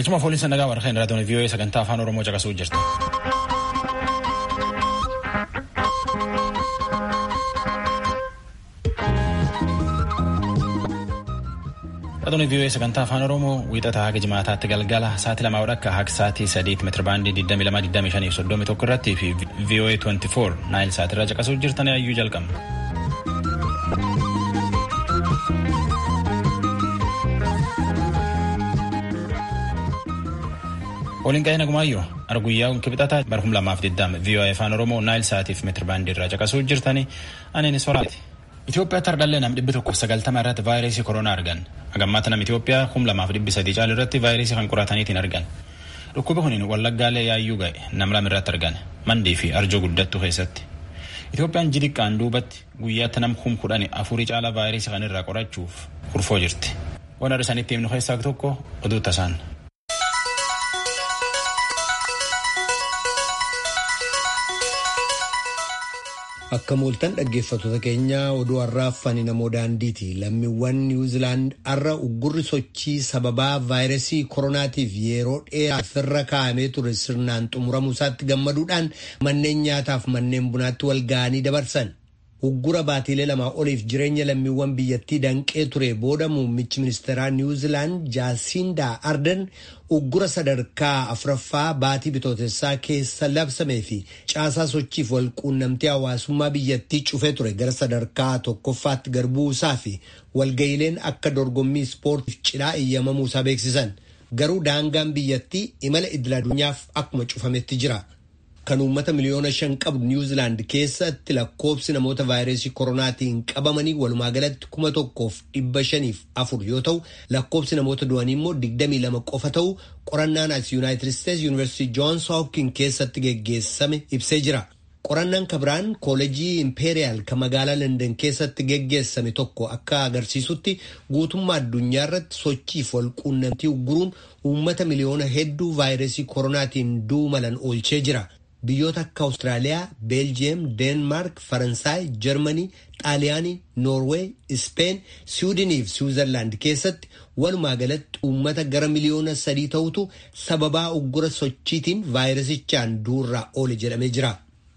Galchuma fooliinsa nagaa warqeen raadiyoon vii'oo'ee sagantaa afaan oromoo caqasuu jirti. Raadiyoon vii'oo'ee sagantaa afaan oromoo wiixata haga jimaataatti galgala sa'aatii lamaa akka haga sa'aatii sadiitti meetira baandii 22,25 fi 31 irratti fi vii'oo'ee 24 naayil sa'aatirraa caqasuu jirtan ayyuu jalqabna. Waliin qa'ee nagumaayyoo arguyyaa kibxataa barhum lamaaf digdama vii'oo'ee afaan oromoo naayil sa'aatiif meetira baandii irraa caqasuu jirtanii aneenis soraati. Itoophiyaatti hardhallee nam dhibbi tokkoof sagaltama irratti vaayirasii koronaa argan. Hagammaata nam Itoophiyaa kum lamaaf dhibbi sadii caalu irratti vaayirasii kan qorataniitiin argan. Dhukkubi kuniin wallaggaalee yaayyuu ga'e nam lama irratti argan. Mandii fi arjoo guddattuu keessatti. Itoophiyaan jidiqqaan duubatti guyyaatti nam kum kudhani afurii caalaa vaayirasii kan irraa qorachuuf kurfoo jirti. Waan har'isanitti himnu keessaa tokko oduu tasaan. Akka mooltan dhaggeeffattoota keenyaa oduu har'aaf fani namoo daandiiti. Lammiiwwan Niwuziilaand har'a uggurri sochii sababaa vaayirasii koronaatiif yeroo dheeraaf irra kaa'amee ture sirnaan xumuramuu isaatti gammaduudhaan manneen nyaataaf manneen bunaatti wal ga'anii dabarsan. Uggura baatiilee lamaa oliif jireenya lammiiwwan biyyattii danqee ture booda muummichi ministeeraa Niwuziilaand Jaasindaa Arden uggura sadarkaa afuraffaa baatii bitootessaa keessa labsamee fi caasaa sochiif wal quunnamtii hawaasummaa biyyattii cufee ture gara sadarkaa tokkoffaatti garbuu isaa fi walga'iileen akka dorgommii ispoortiif cidhaa eeyyamamuu isaa beeksisan. Garuu daangaan biyyattii imala idil addunyaaf akkuma cufametti jira. kan uummata miliyoona shan qabdu niwuziilaand keessatti lakkoobsi namoota vaayirasii koronaatiin qabamanii walumaa galatti kuma tokkoof dhibba shaniif afur yoo ta'u lakkoobsi namoota du'anii immoo digdamii lama qofa ta'u qorannaan as yuunaayitid isteetsi yuunivarsiitii joons hoopkin keessatti geggeessame ibsee jira. qorannaan kabiraan koolejii impeeriyaal kan magaalaa london keessatti geggeessame tokko akka agarsiisutti guutummaa addunyaa irratti sochiif wal quunnamtii ugguruun uummata miliyoona hedduu vaayirasii koronaatiin du'uu malan oolchee jira. Biyyoota akka Awustiraaliyaa, Beeljiyeem, Deenmaark, Faransaay, Jarmanii, Xaaliyaanii, Noorweey, Ispeen, Siwiidinii fi Siwiizerlaand keessatti walumaa galatti uummata gara miliyoona sadii ta'utu sababaa uggura sochiitiin vaayirasichaan du'urraa oole jedhamee jira.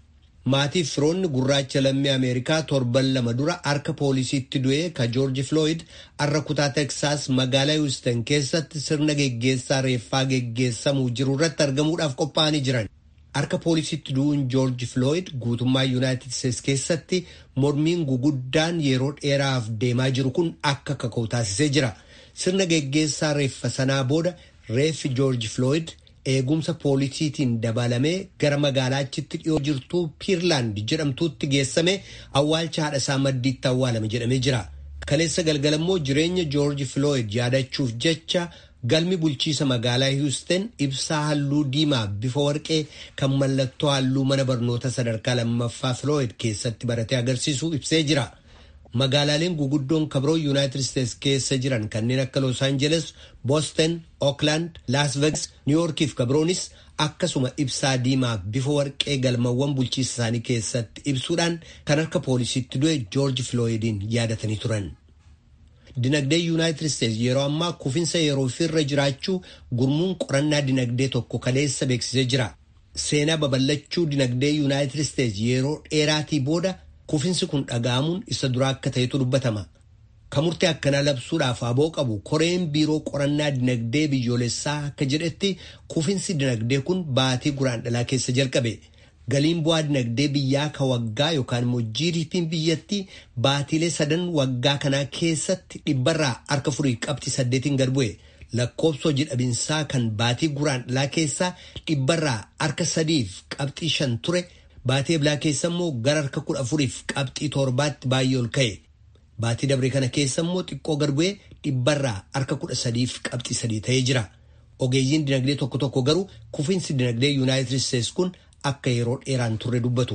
Maatii firoonni gurraacha lammii Ameerikaa torban lama dura harka poolisiitti du'ee ka Joorji Flooyid har'a kutaa Teksaas magaalaa Houston keessatti sirna geggeessaa reeffaa geggeessamuu jiru irratti argamuudhaaf qophaa'anii jiran. Harka poolisiitti du'uun Joorji Flooyid guutummaa Yuunaayitid Isteetsi keessatti mormiin guguddaan yeroo dheeraaf deemaa jiru kun akka kaka'u taasisee jira. Sirna geggeessaa reeffa sanaa booda reeffi Joorji Flooyid eegumsa poolisiitiin dabalamee gara magaalaachitti dhiyoo jirtuu Piirlaand jedhamtuutti geessame awwaalcha haadha isaa maddiitti awwaalame jedhamee jira. Kaleessa galgalammoo jireenya Joorji Flooyid yaadachuuf jecha galmi bulchiisa magaalaa Houston ibsaa halluu diimaa bifa warqee kan mallattoo halluu mana barnoota sadarkaa lammaffaa Flooyid keessatti baratee agarsiisu ibsee jira. Magaalaaleen guguddoon kabiroo Yuunaayitid Isteetsi keessa jiran kanneen akka Los Angeles, Boston, Oakland, Las Vegas, New York fi kabiroonis akkasuma ibsaa diimaa bifa warqee galmawwan bulchiisa isaanii keessatti ibsuudhaan kan harka poolisiitti du'e George Floydiin yaadatanii turan. Dinagdee Yuunaayitid Isteetsi yeroo ammaa kufinsa yeroo ofirra jiraachuu gurmuun qorannaa dinagdee tokko kaleessa beeksisee jira. Seenaa babal'achuu dinagdee Yuunaayitid Isteetsi yeroo dheeraatii booda kufinsi kun dhaga'amuun isa duraa akka ta'etu dubbatama. Kan murtee akkanaa labsuudhaaf aboo qabu koreen biiroo qorannaa dinagdee biyyoolessaa akka jedhetti kufinsi dinagdee kun baatii guraandhalaa keessa jalqabe. Galiin bu'aa dinagdee biyyaa ka waggaa yookaan immoo GDP'n biyyattii baatiilee sadan waggaa kanaa keessatti dhibbarraa harka furii qabxii saddeetiin gad bu'e. Lakkoobsa hojii dhabinsaa kan baatii guraandhalaa keessaa dhibbarraa harka sadiif qabxii shan ture. Baatii eblaa keessa immoo gara harka kudha afuriif qabxii torbaatti baay'ee ol ka'e. Baatii dabree kana keessa immoo xiqqoo gad bu'ee dhibbarraa harka kudha sadiif qabxii sadii ta'ee jira. Ogeeyyiin dinagdee tokko tokko garuu kufiinsi dinagdee Yuunaayitid Isteetsi kun akka yeroo dheeraan turre dubbatu.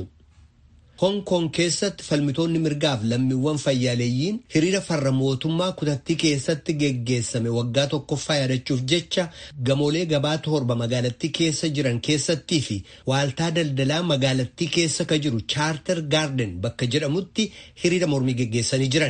Hong Kong keessatti falmitoonni mirgaaf lammiiwwan fayyaaleeyyiin hiriira farra mootummaa kutattii keessatti geggeessame waggaa tokkoffaa yaadachuuf jecha gamoolee gabaa torba magaalattii keessa jiran keessattii fi waaltaa daldalaa magaalattii keessa ka jiru chaarter gaarden bakka jedhamutti hiriira mormii geggeessanii jiran.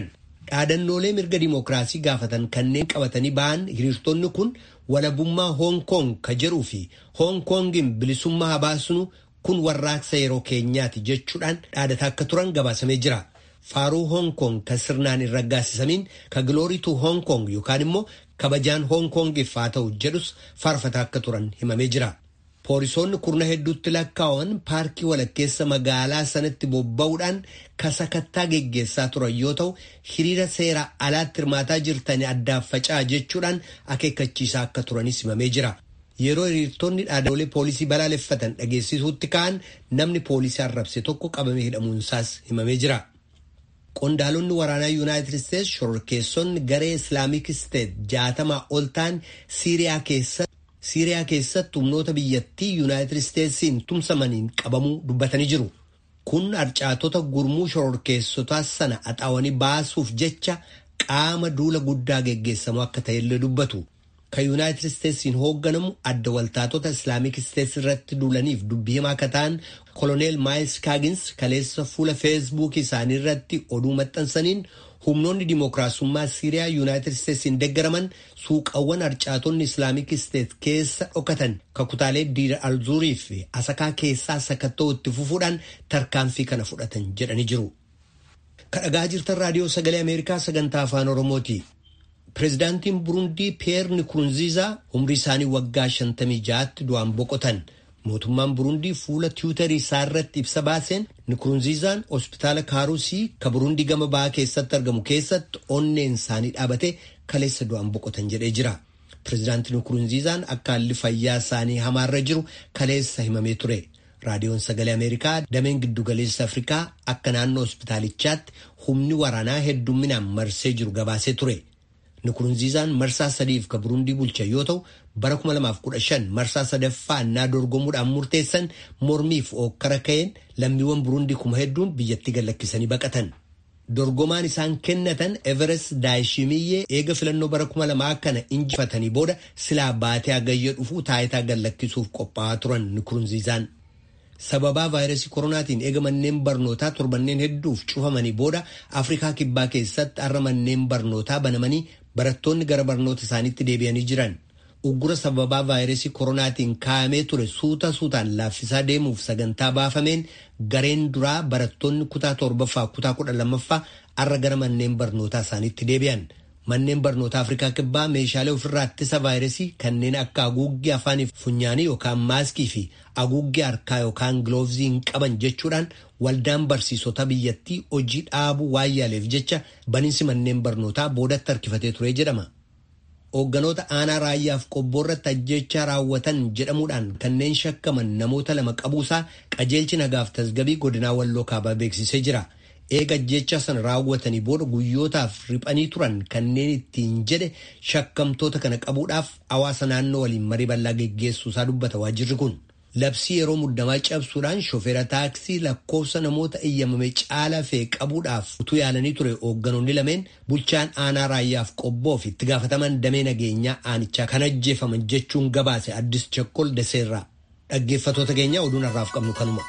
dhaadannoolee mirga dimookiraasii gaafatan kanneen qabatanii ba'an hiriirtonni kun walabummaa hoong koong ka jedhuu fi hoong koongin bilisummaa habaasnu kun warraaqsa yeroo keenyaati jechuudhaan dhaadataa akka turan gabaasamee jira. faaruu hoong koong kan sirnaan hin raggaasisamiin ka gilooriitu hoong koong yookaan immoo kabajaan hoong koongiif haa ta'u jedhus faarfataa akka turan himamee jira. Poolisoonni kurna hedduutti lakkaa'aman paarkii walakkeessa magaalaa sanatti bobba'uudhaan kasakattaa geggeessaa turan yoo ta'u hiriira seera alaatti hirmaataa jirtanii addaaf faca'aa jechuudhaan akeekkachiisaa akka turanis himamee jira. Yeroo hiriirtonni dhaadannoolee poolisii balaaleffatan dhageessisuutti ka'an namni poolisii arrabse tokko qabamee hidhamuunsaas himamee jira. Qondaalonni waraanaa Yuunaayitid Isteetsi shororkeessonni garee Islaamik Isteet jaatamaa ol ta'an Siiriyaa keessatti Siiriyaa keessatti humnoota biyyattii Yuunaayitid Isteetsiin tumsamaniin qabamuu dubbatanii jiru. Kun harcaatota gurmuu shororkeessotaa sana axaawanii baasuuf jecha qaama duula guddaa geggeessamu akka ta'ellee dubbatu. Kan Yuunaayitid Isteetsiin hoogganamu adda waltaatota Islaamik Isteetsi irratti duulaniif dubbii himaa akka ta'an koloneel Maayils Kaagins kaleessa fuula feesbuukii isaanii irratti oduu maxxansaniin humnoonni dimookiraasummaa Siiriyaa Yuunaayitid Isteetsiin deeggaraman suuqawwan harcaatonni Islaamik Isteet keessa dhokatan kakutaalee diira alzuurii fi asakaa keessaa sakattoo itti fufuudhaan tarkaanfii kana fudhatan jedhanii jiru. Kadhagaa jirtan raadiyoo sagalee Ameerikaa sagantaa afaan Oromooti. Pireezidaantiin Burundii Piyeer Nikurunziizaa umrii isaanii waggaa 56tti du'aan boqotan. Mootummaan Burundii fuula tiwutarii isaa irratti ibsa baaseen Nikurunziizaan hospitaala Kaarusii ka Burundii gama bahaa keessatti argamu keessatti onneen isaanii dhaabate kaleessa du'aan boqotan jedhee jira. Pireezidaantiin Nikurunziizaan akka haalli fayyaa isaanii hamaarra jiru kaleessa himamee ture. Raadiyoon Sagalee Ameerikaa dameen giddugaleessa Afrikaa akka naannoo hospitaalichaatti humni waraanaa heddumminaan marsee jiru gabaasee ture. Nikurunziizaan marsaa sadiif ka Burundii bulcha yoo ta'u bara 2015 marsaa sadaffaa innaa dorgomuudhaan murteessan mormiif ookkara ka'een lammiiwwan Burundii kuma hedduun biyyattii gallakkisanii baqatan. Dorgomaan isaan kennatan Everest Daayishimiyyee eega filannoo bara 2000 kana injifatanii booda silaa baatee hagayya dhufuu taayitaa gallakkisuuf qophaa'aa turan Nikurunziizaan. Sababaa vaayirasii koronaatiin eega manneen barnootaa torbanneen hedduuf cufamanii booda Afrikaa kibbaa keessatti har'a manneen barnootaa banamanii barattoonni gara barnoota isaaniitti deebi'anii jiran. Uggura sababaa vaayirasii koronaatiin kaa'amee ture suuta suutaan laaffisaa deemuuf sagantaa baafameen gareen duraa barattoonni kutaa torbaffaa kutaa kudha lammaffaa har'a gara manneen barnootaa isaaniitti deebi'an. Manneen barnootaa Afrikaa kibbaa meeshaalee ofirraa ittisa vaayirasii kanneen akka haguuggii afaanii funyaanii yookaan maaskii fi haguuggii harkaa yookaan giloovzii hin qaban jechuudhaan waldaan barsiisota biyyattii hojii dhaabuu waan yaaleef jecha baniinsi manneen barnootaa boodatti harkifatee ture jedhama. Hoogganoota aanaa raayyaaf qobboo irratti ajjechaa raawwatan jedhamuudhaan kanneen shakkaman namoota lama qabuusaa qajeelchi nagaaf tasgabii godinaa walloo kaabaa beeksisee jira. eega ajjechaa sana raawwatanii booda guyyootaaf riphanii turan kanneen ittiin jedhe shakkamtoota kana qabuudhaaf hawaasa naannoo waliin marii bal'aa geggeessuusaa dubbata waajirri kun. Labsii yeroo muddamaa cabsuudhaan shofeera taaksii lakkoofsa namoota eeyyamame caalaa fe'e qabuudhaaf utuu yaalanii ture hoogganoonni lameen bulchaan aanaa raayyaaf qobboo fi itti gaafataman damee nageenyaa aanichaa kan ajjeefaman jechuun gabaase addis chakkol deseerraa. Dhaggeeffatoota keenya oduun har'aaf qabnu kanuma.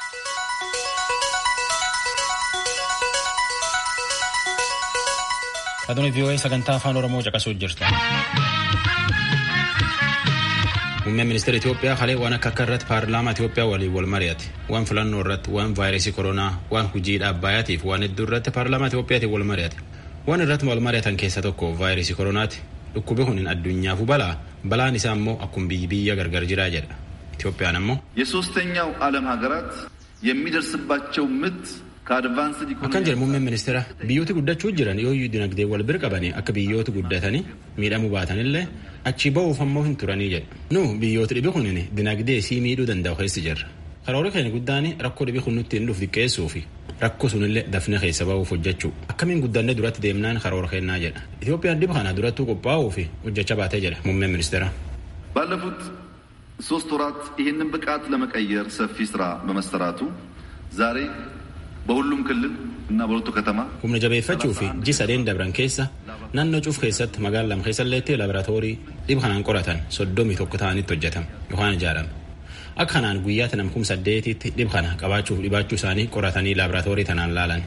Aduun VOA sagantaa afaan Oromoo caqasuu jirtu. Muummeen ministeera Itoophiyaa kalee waan akka akka irratti paarlaamaa Itoophiyaa waliin wal mari'ate. Waan filannoo irratti, waan vaayirasii koronaa, waan hojii dhaabbayaatiif waan hedduu irratti paarlaamaa Itoophiyaatiin wal mari'ate. Waan irratti wal mari'atan keessa tokko vaayirasii koronaati. Dhukkubi kun addunyaafuu balaa. Balaan isaa immoo akkuma biyyi biyya gargar jiraa jedha. Itoophiyaan ammoo የሶስተኛው ዓለም ሀገራት የሚደርስባቸው ምት akkan jedhe muummeen ministeera biyyooti guddachuu jiran yooyyuu dinagdee wal bira qabanii akka biyyooti guddatanii miidhamuu baatanillee achi ba'uuf ammoo hin turanii jedhe nu biyyooti dhibi kunin dinagdee sii miidhuu danda'u keessi jirra karoora keenya guddaan rakkoo dhibi kun nutti hin dhufu xiqqeessuu fi rakkoo sunillee dafne keessa ba'uuf hojjechuu akkamiin guddanne duratti deemnaan karoora kennaa jedha itoophiyaan dhiba kana durattuu qophaa'uu fi hojjecha baatee jedha muummeen ministeera. ባለፉት ሶስት ወራት ይህንን ብቃት ለመቀየር ሰፊ ስራ በመሰራቱ ዛሬ በሁሉም ክልል እና በሁለቱ ከተማ humna jabeeffachuu fi ji sadeen dabran keessa naannoo cuuf keessatti magaalaa lama keessalleetti laaboraatoorii dhiba kanaan qoratan soddomii tokko ta'anitti hojjetame yookaan ijaarame akka kanaan guyyaatti nam kum saddeetitti dhiba kana qabaachuuf dhibaachuu isaanii qoratanii laaboraatoorii tanaan laalan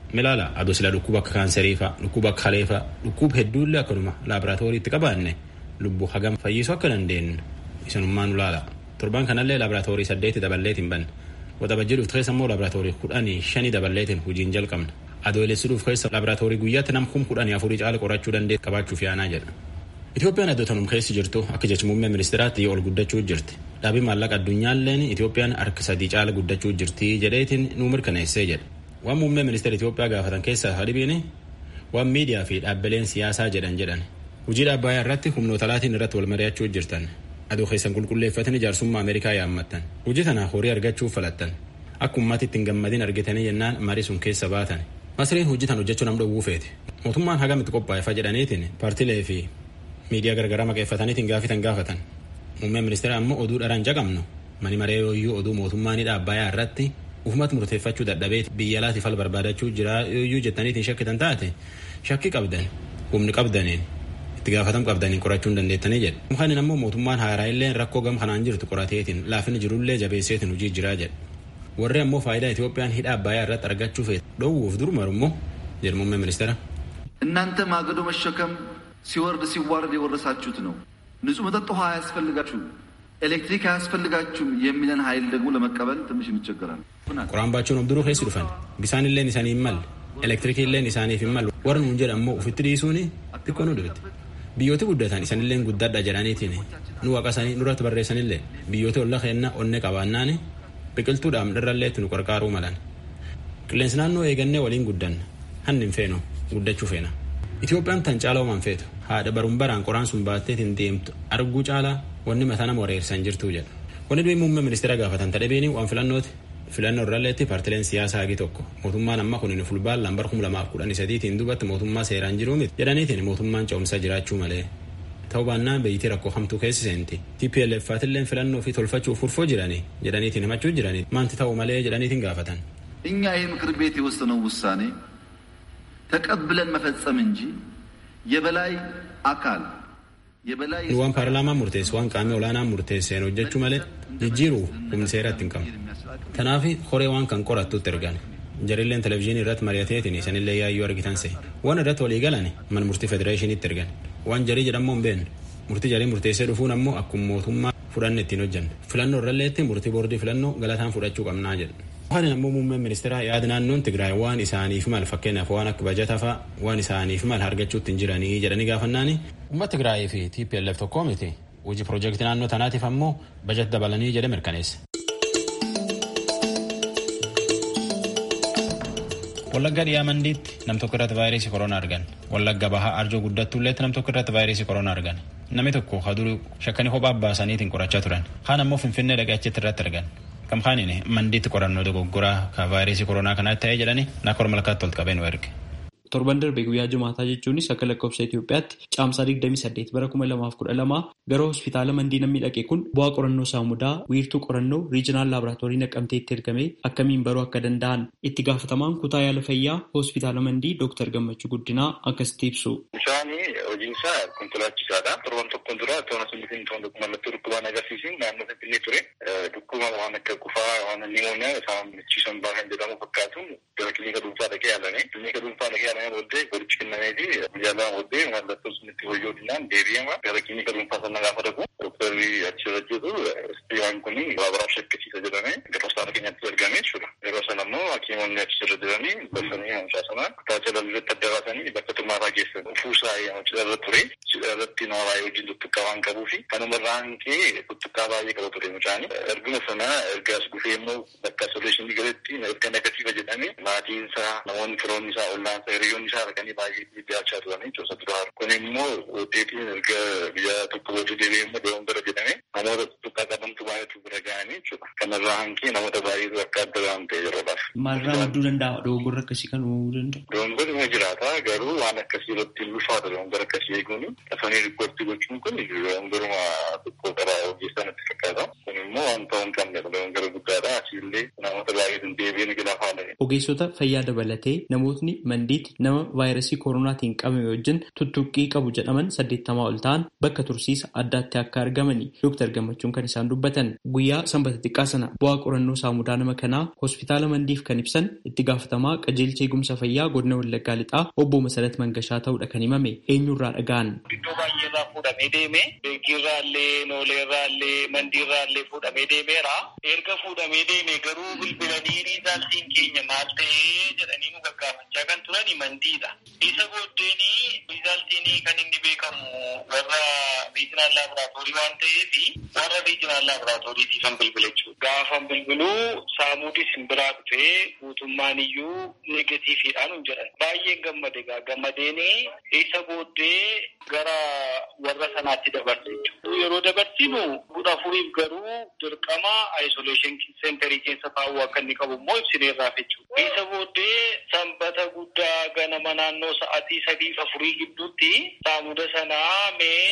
milaala adoo sila dhukkuba akka kaanserii fa'a dhukkuba akka halee fa'a dhukkuba hedduullee akkanuma laaboraatooriitti qabaanne lubbuu hagam fayyisuu akka dandeenyu isinummaa nu laala torban kanallee laaboraatoorii saddeeti daballeetiin banne waxabajjii dhuftu keessa immoo laaboraatoorii kudhanii shanii dabaleetiin hojiin jalqabna adoolessuudhuuf keessa laaboraatoorii guyyaatti nam kum kudhanii afurii caala qorachuu dandeet qabaachuuf yaanaa jedha. Itoophiyaan iddoo tanum keessi jirtu akka jecha muummee ministeeraatti ol guddachuu jirti. Dhaabii maallaqa addunyaalleen Itoophiyaan harka sadii caala guddachuu jirti jedheetiin nuu mirkaneessee jedha. Waan muummee ministeera Itoophiyaa gaafatan keessaa hadibiin waan miidiyaa fi dhaabbileen siyaasaa jedhan jedhan. Hojii dhaabbayaa irratti humnoota laatiin irratti wal mari'achuu jirtan. Adoo keessan qulqulleeffatan ijaarsummaa Ameerikaa yaammattan. Hojii tana horii argachuuf falattan. Akka uummati ittiin gammadin argitanii jennaan marii sun keessa baatan. Masriin hojii tan hojjechuu nam dhowwuu feete. Mootummaan hagamitti qophaa'efa jedhaniitiin paartilee fi miidiyaa garagaraa maqeeffataniitiin gaafitan gaafatan. Muummeen ministeera ammoo oduu dharaan jaqabnu mani maree yooyyuu oduu mootummaa ni dhaabbayaa irratti ufumatti murteeffachuu dadhabee biyya laatiif al barbaadachuu jira yooyyuu jettaniitiin shakkitan taate shakki qabdan humni qabdaniin itti gaafatam qabdaniin qorachuu hin dandeettanii jedhe. Mukaanin ammoo mootummaan haaraa illee rakkoo gam kanaan jirtu qorateetiin laafini jirullee jabeesseetiin hojii jiraa jedhe. Warri ammoo faayidaa Itoophiyaan hidha abbayaa irratti argachuu feete dhoowwuuf durmaru immoo jedhe muummeen ministeera. እናንተ ማገዶ መሸከም ሲወርድ ሲዋረድ የወረሳችሁት ነው። ንጹህ መጠጥ ውሃ አያስፈልጋችሁም፣ ኤሌክትሪክ አያስፈልጋችሁም የሚለን ኃይል ደግሞ ለመቀበል ትንሽ እንቸገራለን። Qoraan baachuun of duruu keessi dhufan bisaan illeen isaanii hin malle elektiriikii illeen isaaniif hin malle warri nuun jedhan ammoo ufitti dhiisuun xiqqoo nu dhibte. Biyyooti guddatan isanilleen guddaadha jedhaniitiin nu waaqasanii nurratti barreessanillee biyyooti olla keenna onne qabaannaan biqiltuudhaan irralleetti nu qarqaaruu malan. Qilleensi naannoo eegannee waliin guddanna hanni hin feenu guddachuu feena. Itoophiyaan tan caalaa uuman feetu haadha baruun baraan qoraan sun baatteetiin deemtu arguu caalaa wanni mataa nama wareersan jirtuu jedha. Wanni durii muummee ministeera gaafatan tadhabeeni waan filannooti. Filannoo irralleetti paartileen siyaasaa hagi tokko mootummaan amma kun fulbaan lambar kuma lamaaf kudhanii sadiitiin duubatti mootummaa seeraan jiruu miti jedhaniitiin mootummaan ce'umsa jiraachuu malee. Ta'uu baannaan biyyitii rakkoo hamtuu keessi seenti. TPLF faatilleen filannoo fi tolfachuuf furfoo jiranii jedhaniitiin himachuu jiranii maanti ta'uu malee jedhaniitiin gaafatan. እኛ ይህ ምክር ቤት የወሰነው ውሳኔ ተቀብለን መፈጸም እንጂ የበላይ አካል የበላይ Nu waan paarlaamaan murteessu waan qaamni olaanaan murteesseen hojjechuu malee jijjiiruu humni seeratti hin qabu. Kanaaf horee waan kan qorattutti ergan. Jarilleen televizyiinii irratti mari'ateetiin isanillee yaayyuu argitan se'e. Waan irratti walii galan mana murtii federeeshiniitti ergan. Waan jarii jedhamoo hin beeknu. Murtii jarii murteessee dhufuun ammoo akkuma mootummaa fudhanne ittiin hojjanne. Filannoo irralleetti murtii boordii filannoo galataan fudhachuu qabnaa jedha. Waan ammoo muummeen ministeeraa yaada naannoon Tigraay waan isaaniif mal fakkeenyaaf waan akka bajata fa'a waan isaaniif mal argachuutti hin jiranii jedhanii gaafannaani. Uummata Tigraayii fi TPLF tokkoo miti. Hojii piroojeektii naannoo tanaatiif ammoo bajata dabalanii jedhe mirkaneesse. Wallagga dhiyaa mandiitti nam tokko irratti vaayirasii koronaa argan. Wallagga bahaa arjoo guddattuulleetti nam tokko irratti vaayirasii koronaa argan. Namni tokko haduru shakkanii kophaa baasaniitiin qorachaa turan. Kaan ammoo finfinnee dhaqee achitti irratti argan. Kam kaaniin mandiitti qorannoo dogoggoraa ka vaayirasii koronaa kanaatti ta'ee jedhanii nakor malkaatti ol qabeen erge. Torban darbe guyyaa jumaataa jechuunis akka lakkoofsa Itoophiyaatti caamsaa 28 bara 2012 gara hospitaala mandii namni dhaqe kun bu'aa qorannoo saamudaa wiirtuu qorannoo riijinaal laaboraatoorii naqamteetti ergame akkamiin baruu akka danda'an itti gaafatamaan kutaa yaala fayyaa hospitaala mandii Dr. Gammachuu Guddinaa akkasitti ibsu. Bishaan hojiin isaa konkolaachisaadha. Torban tokkoon dura toona sunnitiin toon mallattoo dhukkubaan agarsiisin naannoo Finfinnee ture. Dhukkuba waan akka qufaa waan nimooniyaa isaan michiisan baakan jedhamu fakkaatuun gara kilinika dhuunfaa dhaqee yaalame. Kilinika dhuunfaa dhaqee yaalame booddee qorichi kennamee fi guyyaa lama booddee mallattoon sunitti hoyyootinaan deebi'ama. Gara kilinika dhuunfaa sana gaafa dhaqu doktarri achirra jiru waan kun baabaraaf shakkisiisa jedhame gara hospitaala keenyatti ergame jechuudha. Yeroo sana immoo hakiimonni achirra jiranii darsanii hamsaa sana kutaa jalaliirratti adda baasanii bakka xumaaraa geessan. Fuusaa cidharra ture. Cidharratti nama baay'ee wajjin tuttuqqaa waan qabuu fi kanumarraa hanqee tuttuqqaa baay'ee qaba ture mucaan. Erguma sana erga as dhufee immoo bakka isoleeshinii galetti erga negatiiva jedhame maatiin isaa namoonni firoonni isaa ollaan isaa hiriyoonni isaa arganii baay'ee dhiyaachaa turanii joosa duraa. Kun immoo deebiin erga biyya tokko booddee deebi'ee immoo deemuun bira jedhame namoota tuttuqqaa qabantu baay'eetu bira ga'anii jechuudha. Kanarraa hanqee namoota baay'eetu akka adda waan ta'e yeroodhaaf. Maalirraa madduu danda'a dogoggorri akkasii kan uumuu danda'u? Dogoggorri ni jiraata garuu waan akkasii irratti hin ulfaata dogoggora akkasii eeguun dafanii riippoortii gochuun kun dogoggoruma xiqqoo qaba ogeessaa natti fakkaata. Kun immoo waan ta'uu hin qabnedha dogoggora guddaadha asiillee namoota baay'eetu deebiin gila faana. Ogeessota fayyaa dabalatee namootni mandiitti nama vaayirasii koronaatiin qabame wajjin tuttuqqii qabu jedhaman saddeettamaa ol ta'an bakka tursiisa addaatti akka argamani Dooktar Gammachuun kan isaan dubbatan guyyaa Guyyaa sanbata xiqqaa sana bu'aa qorannoo saamudaa nama kanaa hospitaala Mandiif kan ibsan itti gaafatamaa qajeelcha eegumsa fayyaa godina Wallaggaa Lixaa obbo Masarat Mangashaa ta'uudha kan himame eenyurraa dhaga'an. Iddoo baay'eerraa fuudhamee deeme beekirraallee nooleerraallee mandiirraallee fuudhamee deemeera. Erga fuudhamee deeme garuu bilbilanii riizaaltiin keenya maal ta'ee jedhanii nu gaggaafachaa kan turani mandiidha. Isa booddeeni riizaaltiin kan inni beekamu warra riijinaal laaboraatoorii waan ta'eef warra riijinaal laaboraatooriitii kan bilbile jechuudha. Gaafan bilbiluu saamuudis hin biraa dhufee guutummaan iyyuu negatiifiidhaan hin jedhan. Baay'een gammade gaa gammadeeni isa booddee gara warra sanaatti dabarse jechuudha. Yeroo dabarsinu kudha afuriif garuu dirqama isolation centerii keessa taa'uu akka inni qabu immoo ibsineerraaf jechuudha. Isa booddee sanbata guddaa ganama naannoo sa'aatii sadii afurii gidduutti saamuda sanaa mee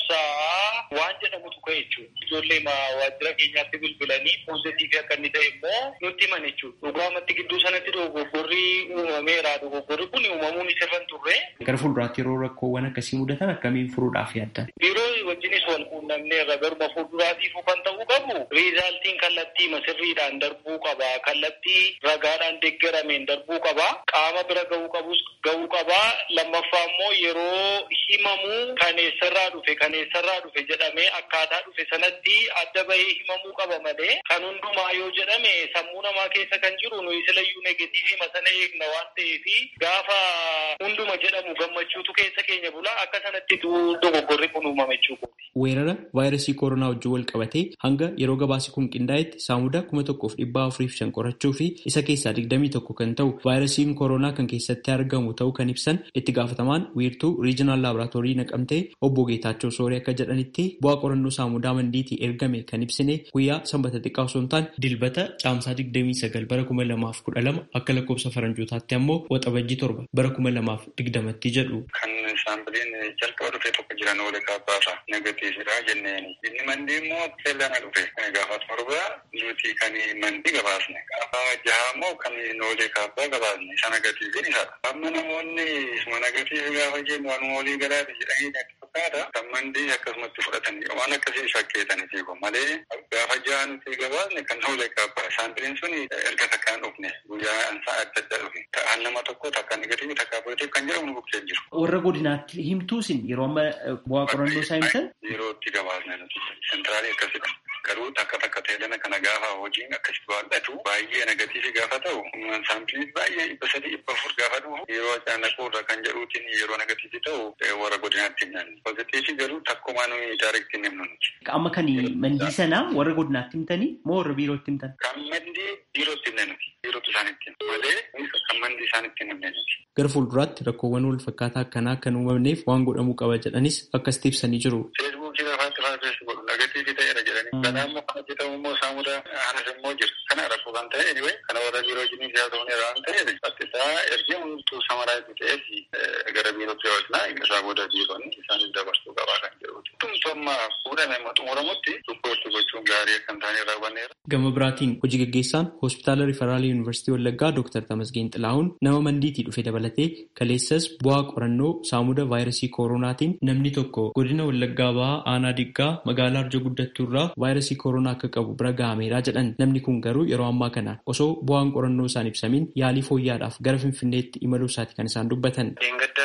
obsaa waan jedhamutu ka'e jechuudha. Ijoollee waajjira keenyaatti bilbilanii poozitiivii akka inni ta'e immoo nutti himan jechuudha. Dhugaamatti gidduu sanatti dogoggorri uumameera. Dogoggorri kun uumamuun isirra hin turre. Gara fuulduraatti yeroo rakkoowwan akkasii mudatan akkamiin furuudhaaf yaaddan? Yeroo wajjinis wal quunnamneerra garuma fuulduraatiifuu kan ta'uu qabu riizaaltiin kallattii masirriidhaan darbuu qaba. Kallattii ragaadhaan deeggarameen darbuu qaba. Qaama bira ga'uu qabus ga'uu qaba. Lammaffaa immoo yeroo himamu kan eessarraa dhufe kan eessarraa dhufe jedhamee akkaataa dhufe sanatti adda bahee himamuu qaba malee kan hundumaa yoo jedhame sammuu namaa keessa kan jiru nuyi silayyuu negatiivii masana eegna waan ta'eef gaafa hunduma jedhamu gammachuutu keessa keenya bula akka sanatti dogoggorri kun uumame jechuudha. Weerara vaayirasii koronaa wajjin wal qabatee hanga yeroo gabaasi kun qindaa'etti saamuda kuma tokkoof dhibbaa afuriif shan qorachuu fi isa keessaa digdamii tokko kan ta'u vaayirasiin koronaa kan keessatti argamu ta'uu kan ibsan itti gaafatamaan wiirtuu riijinaal laaboraatoorii naqamtee obbo Geetaachoo Sooree akka jedhanitti bu'aa qorannoo saamudaa mandiitii ergame kan ibsine guyyaa sanbata xiqqaa osoo hin taane dilbata caamsaa digdamii sagal bara kuma lamaaf kudha lama akka lakkoofsa faranjootaatti ammoo waxabajjii torba bara kuma lamaaf digdamatti jedhu. Kan saampileen jalqaba dhufee tokko jiran oole kaabbaasa negatiividha jenneen. Inni mandii immoo seellana dhufe gaafa torba nuti kan mandii gabaasne. Gaafa jaha immoo kan noolee kaabbaa gabaasne. Isa negatiiviin isadha. Amma namoonni isuma negatiivi gaafa jennu waan walii galaati jedhanii natti fakkaata. Kan mandii akkasumatti fudhatanii waan akkasii shakkeetanii fiigu malee gaafa jaha nuti gabaasne kan noolee kaabbaa. Saampileen sun erga takkaan dhufne guyyaa ansaa adda adda dhufe. Ta'an nama tokko takka negatiivi takka positiiv kan jedhamu nu bukkee jiru. Warra godinaatti himtuusin yeroo amma bu'aa qorannoo isaa himtan? Yeroo itti gabaasne nuti sentraalii akkasidha. Garuu takka takka ta'edana kana gaafa hojiin akkasitti baaldhatu baay'ee negatiivi gaafa ta'u saampiliin baay'ee dhibba sadii dhibba afur gaafa dhufu yeroo caanaquu irra kan jedhuutiin yeroo negatiivi ta'u warra godinaatti himnan. Pozitiivi garuu takkumaa nuyi daayirektii hin himnu nuti. Amma kan mandii sanaa warra godinaatti himtanii moo warra biirootti himtan? Kan mandii biirootti himne nuti. Biirootti isaanitti malee kan mandii isaanitti himne nuti. Gara fuulduraatti rakkoowwan wal fakkaataa akkanaa kan uumamneef waan godhamuu qaba jedhanis akkasitti ibsanii jiru. Feesbuukii lafaatti faafeessu godhu negatiivii ta'eera jedhanii. Kanaa immoo kan hojjetamu immoo saamudaa anas immoo jira. Kana rakkoo kan ta'e anyway kana warra biiroo jiniif yaa ta'u waan ta'eef bakkisaa ergee hunduu samaraa itti ta'eef gara biirootti yoo ilaa isaa booda biiroonni isaaniif dabarsuu qabaa kan jedhuuti. Tumtummaa fuudhame amma xumuramutti riippoortii gochuun gaarii akka hin taane raawwanneera. Gama biraatiin hojii gaggeessaan hospitaala riifaraala yuunivarsiitii Wallaggaa Dr. Tamasgeen Xilahuun nama mandiitii dhufe dabalatee kaleessas bu'aa qorannoo saamuda vaayirasii koronaatiin namni tokko godina Wallaggaa bahaa aanaa diggaa magaalaa arjo guddattuu irraa vaayirasii koronaa akka qabu bira gahameera jedhan namni kun garuu yeroo ammaa kana osoo bu'aan qorannoo isaan ibsamiin yaalii fooyyaadhaaf gara finfinneetti imaluu isaati kan isaan dubbatan.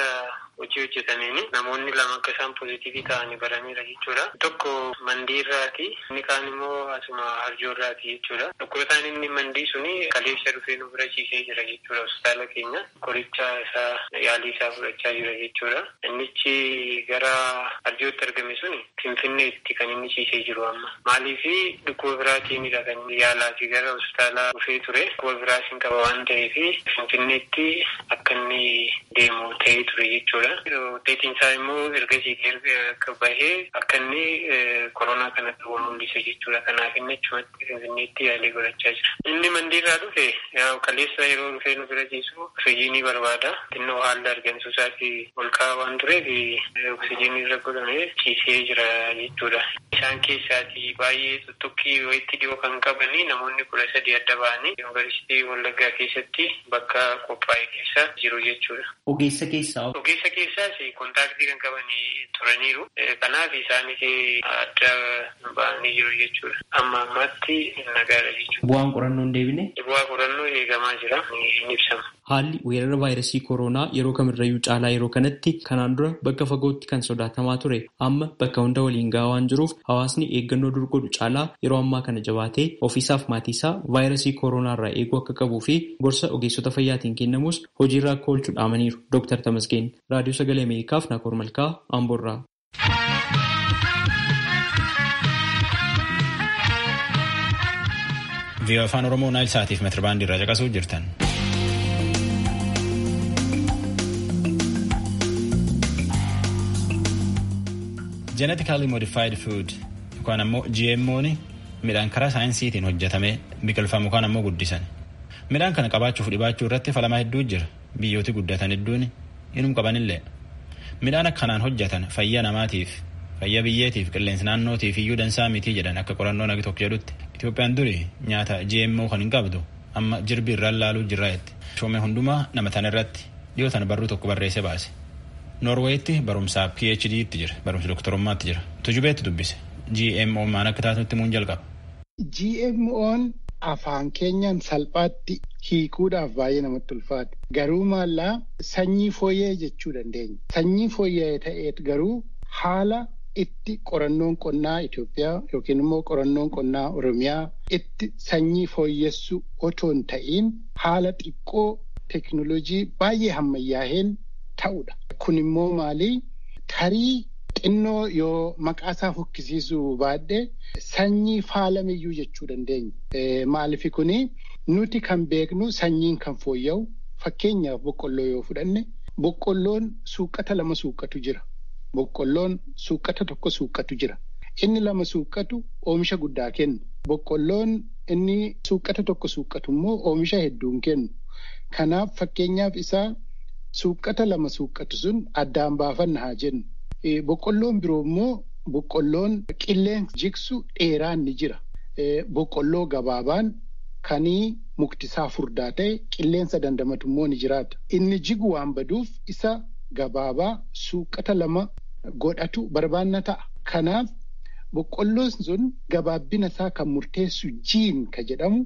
hojii hojjetaniini namoonni lama akka isaan pozitiivii ta'anii baraniira jechuudha. Tokko mandii irraati inni kaan immoo asuma harjoo irraati jechuudha. Dhukkubsataan inni mandii suni kaleessa dhufee nu bira ciisee jira jechuudha hospitaala keenya. Qoricha isaa yaalii isaa fudhachaa jira jechuudha. Innichi gara harjootti argame suni finfinneetti kan inni ciisee jiru amma. Maaliifi dhukkuba biraatiinidha kan yaalaa fi gara hospitaala dhufee ture. Dhukkuba biraas hin qaba waan ta'eef finfinneetti akka inni deemu ta'ee ture jechuudha. Wuxeetiin isaa immoo ergasii akka bahee akka inni koronaa kanatti mul'isa jechuudha. Kanaaf inni achumatti finfinneetti yaalii godhachaa jira. Inni mandiirraa dhufe kaleessa yeroo dhufee nu bira ciisu oksijiinii barbaada. Xinnoo haalli argamsuu isaati ol ka'aa waan tureef oksijiinii irra godhamee ciisee jira jechuudha. Isaan keessaati baay'ee tuttuqqii wayitti dhiyoo kan qabanii namoonni kudha sadii adda ba'anii yuunivarsiitii Wallaggaa keessatti bakka qophaa'e keessa jiru jechuudha. Ogeessa keessaa? Ogeessa keessa keessaas kontaaktii kan qaban turaniiru. Kanaaf isaanis adda ba'anii jiru jechuudha. Amma ammaatti nagaadha jechuudha. Bu'aan qorannoo hin deebine? Bu'aa qorannoo eegamaa jira. Ni ibsama. Haalli weerara vaayirasii kooroonaa yeroo kamirrayyuu caalaa yeroo kanatti kanaan dura bakka fagootti kan sodaatamaa ture amma bakka hunda waliin gahaa waan jiruuf hawaasni eeggannoo dur godhu caalaa yeroo ammaa kana jabaatee ofiisaaf maatiisaa vaayirasii kooroonaa irraa eeguu akka qabuu fi gorsa ogeessota fayyaatiin kennamus hojiirra akka oolchuu dhaamaniiru Dr. Tamasgeen raadiyoo sagalee Ameerikaaf Naakoor Malkaa Amboorraa. viiyoo afaan oromoo naayil saatiif meetirbaandii irraa caqasuu jirtan. Genetically modified food yookaan ammoo GMO'n midhaan karaa saayinsiitiin hojjetamee biqilfamu yookaan ammoo guddisan. Midhaan kana qabaachuuf dhibaachuu irratti falamaa hedduu jira. Biyyooti guddatan hedduun inum qabanillee. Midhaan akkanaan hojjetan fayyaa namaatiif, fayyaa biyyeetiif, qilleensa naannootiif iyyuu dansaa mitii jedhan akka qorannoo nagi tokko jedhutti. Itoophiyaan duri nyaata GMO kan hin qabdu amma jirbi irraan laaluu jirra jetti. Shoomee hundumaa nama tan irratti dhiyootan barruu tokko barreessee baase. Noorweetti barumsaa PhD itti jira. Barumsa doktorummaatti jira. Tujubeetti dubbise. GMO maan akka taatutti muun jalqaba. GMO'n afaan keenyaan salphaatti hiikuudhaaf baay'ee namatti ulfaata. Garuu maallaa sanyii fooyya'ee jechuu dandeenya. Sanyii fooyya'ee ta'eet garuu haala itti qorannoon qonnaa Itoophiyaa yookiin immoo qorannoon qonnaa Oromiyaa itti sanyii fooyyessu otoo hin ta'iin haala xiqqoo teknoolojii baay'ee hammayyaaheen ta'udha. Kun immoo maali? Tarii xinnoo yoo maqaa isaa fokkisiisuu baadhee sanyii faalamiyyuu jechuu dandeenya. Maaliif kuni nuti kan beeknu sanyiin kan fooyya'u fakkeenyaaf boqqolloo yoo fudhanne boqqolloon suuqqata lama suuqqatu jira. Boqqolloon suuqqata tokko suuqqatu jira. Inni lama suuqqatu oomisha guddaa kennu. Boqqolloon inni suuqqata tokko suuqqatu immoo oomisha hedduun kennu. Kanaaf fakkeenyaaf isaa suuqqata lama suuqqatu sun addaan baafanna haa jennu. Boqqolloon biroo immoo boqqolloon qilleensa jigsu dheeraan ni jira. Boqqolloo gabaabaan kanii muktisaa furdaa ta'e qilleensa dandamatu immoo ni jiraata. Inni jigu waan baduuf isa gabaabaa suuqqata lama godhatu barbaanna ta'a. Kanaaf boqqolloon sun gabaabbina isaa kan murteessu jiin ka jedhamu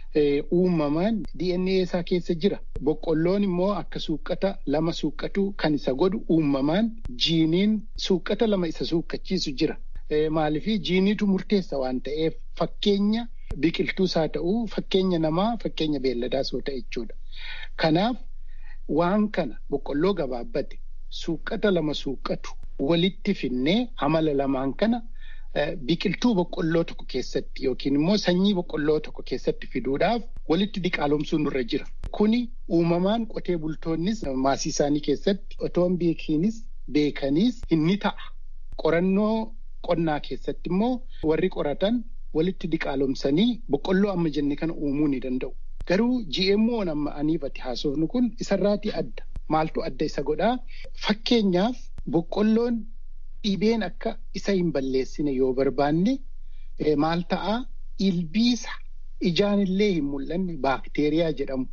uumamaan DNA isaa keessa jira. Boqqolloon immoo akka suuqqata lama suuqqatu kan isa godhu uumamaan jiiniin suuqqata lama isa suuqqachiisu jira. Maaliifii jiiniitu murteessa waan ta'eef fakkeenya biqiltuus haa ta'uu fakkeenya namaa fakkeenya beelladaas yoo ta'e jechuudha. Kanaaf waan kana boqqolloo gabaabbate suuqqata lama suuqqatu walitti finnee amala lamaan kana biqiltuu boqqolloo tokko keessatti yookiin immoo sanyii boqqolloo tokko keessatti fiduudhaaf walitti diqaalomsuun nurra jira. Kuni uumamaan qotee bultoonnis maasii isaanii keessatti otoo hin beekiinis beekaniis inni ta'a. Qorannoo qonnaa keessatti immoo warri qoratan walitti diqaalomsanii boqqolloo amma jenne kana uumuu ni danda'u. Garuu GMO'n amma aniifati haasofnu kun isarraatii adda. Maaltu adda isa godhaa? Fakkeenyaaf boqqolloon dhibeen akka isa hin balleessine yoo barbaanne maal ta'a ilbiisa ijaan illee hin mul'anne baakteeriyaa jedhamu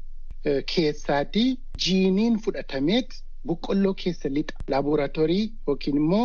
keessaatii jiiniin fudhatameet boqqolloo keessa lixa laaboraatoorii yookiin immoo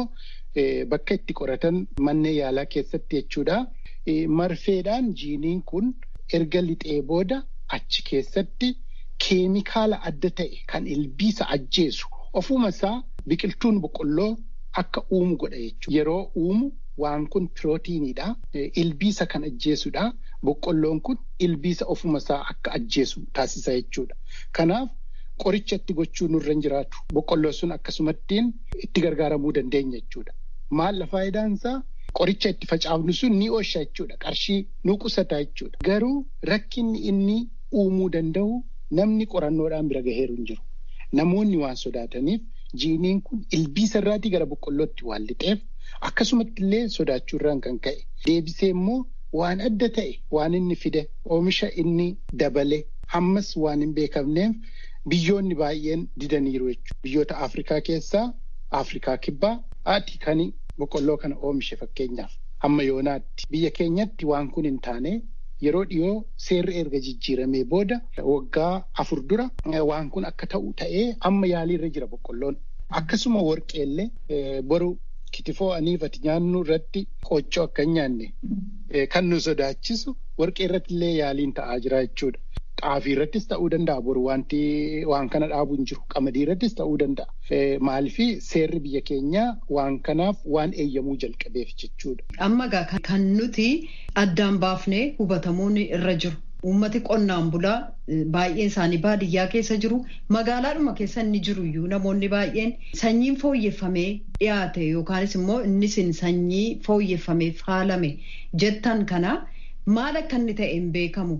bakka itti qoratan manneen yaalaa keessatti jechuudha. Marfeedhaan jiiniin kun erga lixee booda achi keessatti keemikaala adda ta'e kan ilbiisa ajjeesu ofuma isaa biqiltuun boqqolloo akka uumu godha jechuudha. Yeroo uumu waan kun pirootiiniidha. Ilbiisa kan ajjeesudha. Boqqolloon kun ilbiisa ofuma isaa akka ajjeesu taasisa jechuudha. Kanaaf qoricha itti gochuu nurra hin jiraatu. Boqqolloon sun akkasumattiin itti gargaaramuu dandeenya jechuudha. Maal faayidaan isaa? Qoricha itti facaafnu sun ni oosha jechuudha. Qarshii nu qusata jechuudha. Garuu rakkinni inni uumuu danda'u namni qorannoodhaan bira gaheeru hin jiru. Namoonni waan sodaataniif jiiniin kun ilbiisa irraatii gara boqqollootti waan lixeef akkasumatti illee sodaachuurraan kan ka'e. Deebisee immoo waan adda ta'e waan inni fide oomisha inni dabale hammas waan hin beekamneef biyyoonni baay'een didaniiru jechuudha. Biyyoota Afrikaa keessaa Afrikaa kibbaa haati kan boqqolloo kana oomishe fakkeenyaaf hamma yoonaatti biyya keenyatti waan kun hin taane yeroo dhiyoo seerri erga jijjiiramee booda waggaa afur dura waan kun akka ta'u ta'ee amma yaaliirra jira boqqolloon. akkasuma warqeellee boru kitifoo aniifati nyaannu irratti qooccoo akka hin nyaanne kan nu sodaachisu warqee irratti illee yaaliin ta'aa jira jechuudha. Xaafii irrattis ta'uu danda'a boru wanti waan kana dhaabuu hin jiru. Qamadii irrattis ta'uu danda'a. Maaliifii seerri biyya keenyaa waan kanaaf waan eeyyamuu jalqabeef jechuudha. Amma egaa kan nuti addaan baafnee hubatamuun irra jiru. Uummati qonnaan bulaa baay'een isaanii baadiyyaa keessa jiru. Magaalaadhuma keessa inni jiru iyyuu namoonni baay'een sanyiin fooyyeffamee dhiyaate yookaanis immoo innis sanyii fooyyeffamee faalame jettan kana maal akka inni ta'e hin beekamu.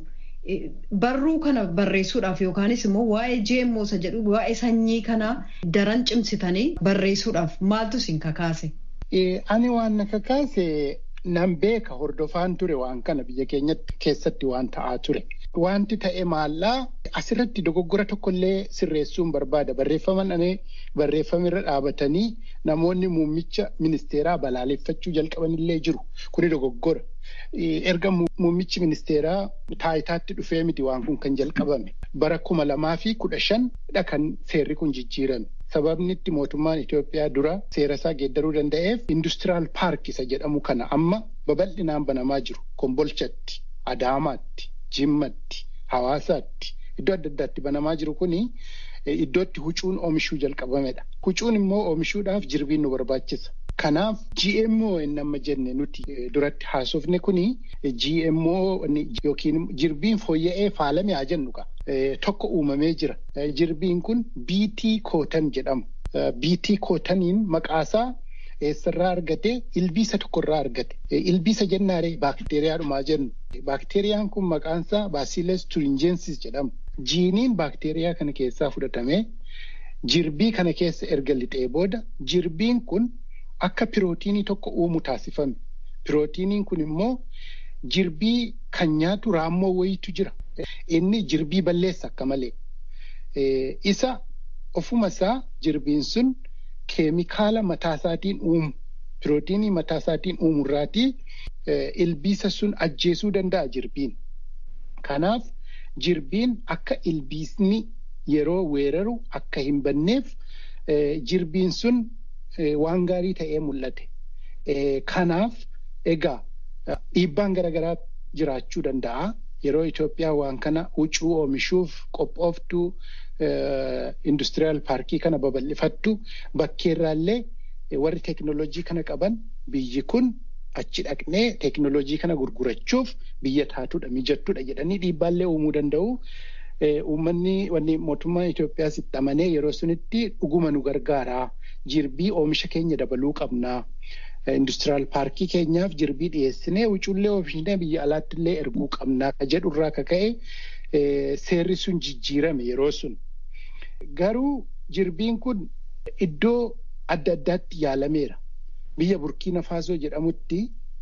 Barruu kana barreessuudhaaf yookaanis immoo waa'ee GMO isa jedhu waa'ee sanyii kana daran cimsitanii barreessuudhaaf maaltu isin kakaase? Ani waan na kakaase nan beeka hordofaan ture waan kana biyya keenyatti keessatti waan ta'aa ture. Wanti ta'e maallaa asirratti dogoggora tokkollee sirreessuun barbaada. Barreeffaman anee barreeffamirra dhaabatanii namoonni muummicha ministeeraa balaaleffachuu jalqabanillee jiru. Kuni dogoggora. Erga muummichi ministeeraa taayitaatti dhufee miti waan kun kan jalqabame. Bara kuma lamaa fi kudha shanidha kan seerri kun jijjiirame. Sababni itti mootummaan Itoophiyaa dura seera isaa geeddaruu danda'eef industiraal paark isa jedhamu kana amma babal'inaan banamaa jiru. Kombolchatti, Adaamaatti, Jimmatti, Hawaasaatti iddoo adda addaatti banamaa jiru kuni iddootti huccuun oomishuu jalqabamedha. Huccuun immoo oomishuudhaaf jirbiin nu barbaachisa. Kanaaf GMO inni amma jenne nuti duratti haasofne kuni GMO yookiin jirbiin fooyya'ee faalame haa jennu qaba. Tokko uumamee jira. Jirbiin kun BT kootan jedhama. BT kootaniin maqaasaa eessarraa argate ilbiisa tokkorraa argate. Ilbiisa jennaaree baakteeriyaadhumaa jennu. Baakteeriyaan kun maqaansaa Bacillus thuringiensis jedhama. Jiiniin baakteeriyaa kana keessaa fudhatamee jirbii kana keessa erga lixee booda jirbiin kun akka pirootiinii tokko uumu taasifame. Pirootiiniin kun immoo jirbii kan nyaatu raammoo wayiitu jira. Inni jirbii balleessa akka malee. Isa ofuma isaa jirbiin sun keemikaala mataasaatiin uumu. Pirootiinii mataasaatiin uumurraatii ilbiisa sun ajjeesuu danda'a jirbiin. Kanaaf jirbiin akka ilbiisni yeroo weeraru akka hin banneef jirbiin sun waan gaarii ta'ee mul'ate. Kanaaf egaa dhiibbaan garaagaraa jiraachuu danda'a. Yeroo Itoophiyaa waan kana huccuu oomishuuf qophooftu industiriyaal paarkii kana babal'ifattu bakkeerraallee warri teekinooloojii kana qaban biyyi kun achi dhaqnee teekinooloojii kana gurgurachuuf biyya taatudha mijattudha jedhanii dhiibbaallee uumuu danda'u. Uummanni wanni mootummaan Itoophiyaas itti amanee yeroo sunitti dhuguma nu gargaara. Jirbii oomisha keenya dabaluu qabna. Industiriyaal paarkii keenyaaf jirbii dhiyeessinee huccuullee oomishnee biyya alaatti illee erguu qabna. Ka jedhurraa ka ka'e seerri sun jijjiirame yeroo sun. Garuu jirbiin kun iddoo adda addaatti yaalameera. Biyya Burkiina Faasoo jedhamutti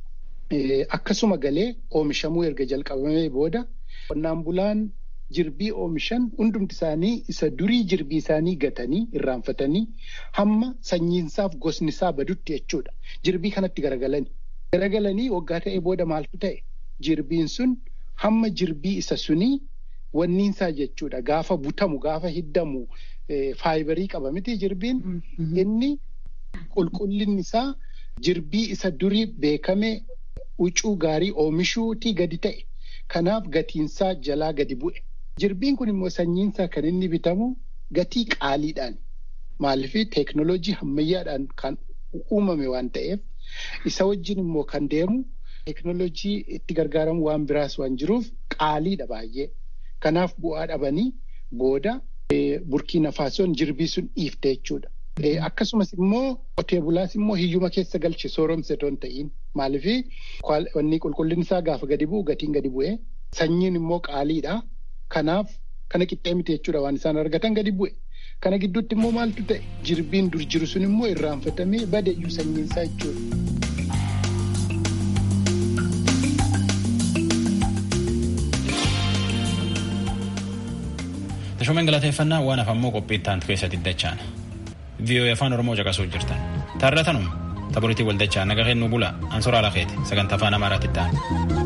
akkasuma galee oomishamuu erga jalqabamee booda qonnaan bulaan jirbii oomishan hundumti isaanii isa durii jirbii isaanii gatanii irraanfatanii hamma sanyiinsaaf gosnisaa badutti jechuudha. Jirbii kanatti garagalani. Garagalanii waggaa ta'e booda maaltu ta'e? Jirbiin sun hamma jirbii isa sunii wanniinsaa jechuudha. Gaafa butamu, gaafa hiddamu faayibarii qaba miti jirbiin. Inni qulqullinni isaa jirbii isa durii beekame huccuu gaarii oomishuutii gadi ta'e. Kanaaf gatiinsaa jalaa gadi bu'e. Jirbiin kun immoo sanyiinsaa kan inni bitamu gatii qaaliidhaan maaliif teeknooloojii ammayyaadhaan kan uumame waan ta'eef isa wajjin immoo kan deemu teeknooloojii itti gargaaramu waan biraas waan jiruuf qaaliidha baay'ee. Kanaaf bu'aa dhabanii booda burkiina faasoon jirbii sun dhiifte jechuudha. Akkasumas immoo qotee bulaas immoo hiyyuma keessa galche sooromse toon ta'iin maaliif wanni qulqullinni isaa gaafa gadi bu'u gatiin gadi bu'e sanyiin immoo qaaliidha. Kanaaf kana qixxee miti jechuudha waan isaan argatan gadi bu'e. Kana gidduutti immoo maaltu ta'e jirbiin dur jiru sun immoo irraanfatamee badeeyyuu sanyiin isaa jechuudha. Tashoomen galateeffannaa waan hafammoo qophii itti aantu keessatti dachaan. VOA afaan Oromoo caqasuu jirtan. Taarratanuma. Taboritii waldachaa naga kennuu bula. Ansoraa lafeeti. Sagantaa afaan Amaaraatti itti aanu.